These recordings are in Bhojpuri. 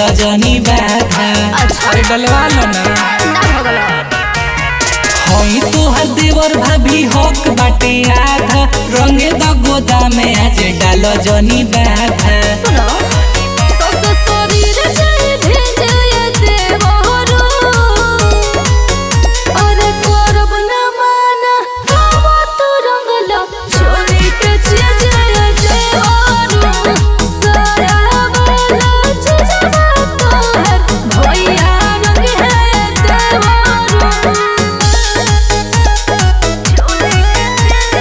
जनी बाधा अच्छा। अरे डलवा लो ना ना हो गलो हई तोहर देवर भाभी हक बाटे आधा रंगे द गोदामे आज डाल जनी बाधा सुनो सस शरीर जय भेजय देवरो अरे करब न माना हवा तू रंगला छोरी के जय देवरो सारा वाला जजवा तोहर भैया रंग है देवरो छोरी के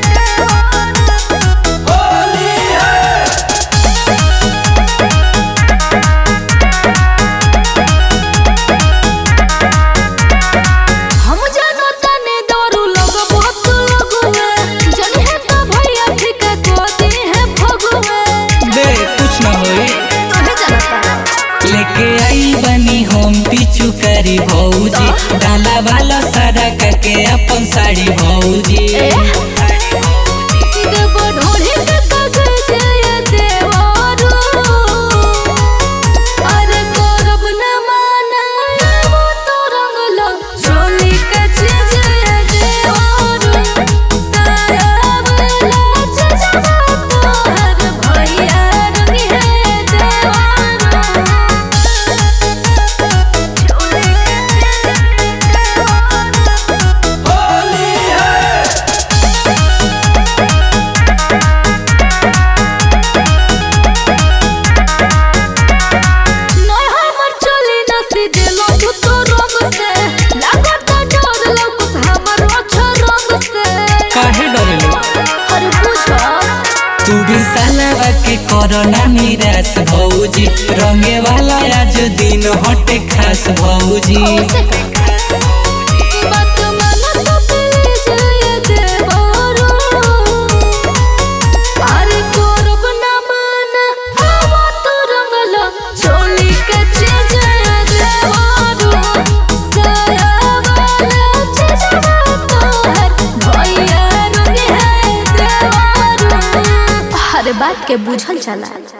हम जानो तने दारू लोग बहुत लोग में जन है तो भैया ठीक को दी है भगवे दे कुछ ना होई तोहे जानता लेके आई बनी हम पीछू करी भौजी डाला वाला सारा करके अपन साड़ी भौजी ए देव ढोढ़ी के कागज ये देवारो अरे करब न माना वो तो रंगलो चोली के चीज ये देवारो सारा वाला जजवा तोहर भैया रंग है देवारो चोली के नय हमर चली न सीधे लंघ तो रंग से लागत डर लौकस हमर अच्छा रंग से काहे डरेलो अरे पूछो तू भी सालावा के कोरोना निराश भौजी रंगे वाला आज दिन हटे खास भौजी से बात मन तो प्लीज ये देवरो अरे करब न मान हवा तो रंगला चोली के चीज ये देवरो सारा वाला जजवा तोहर भैया रंग है देवरो हर बात के बुझल चला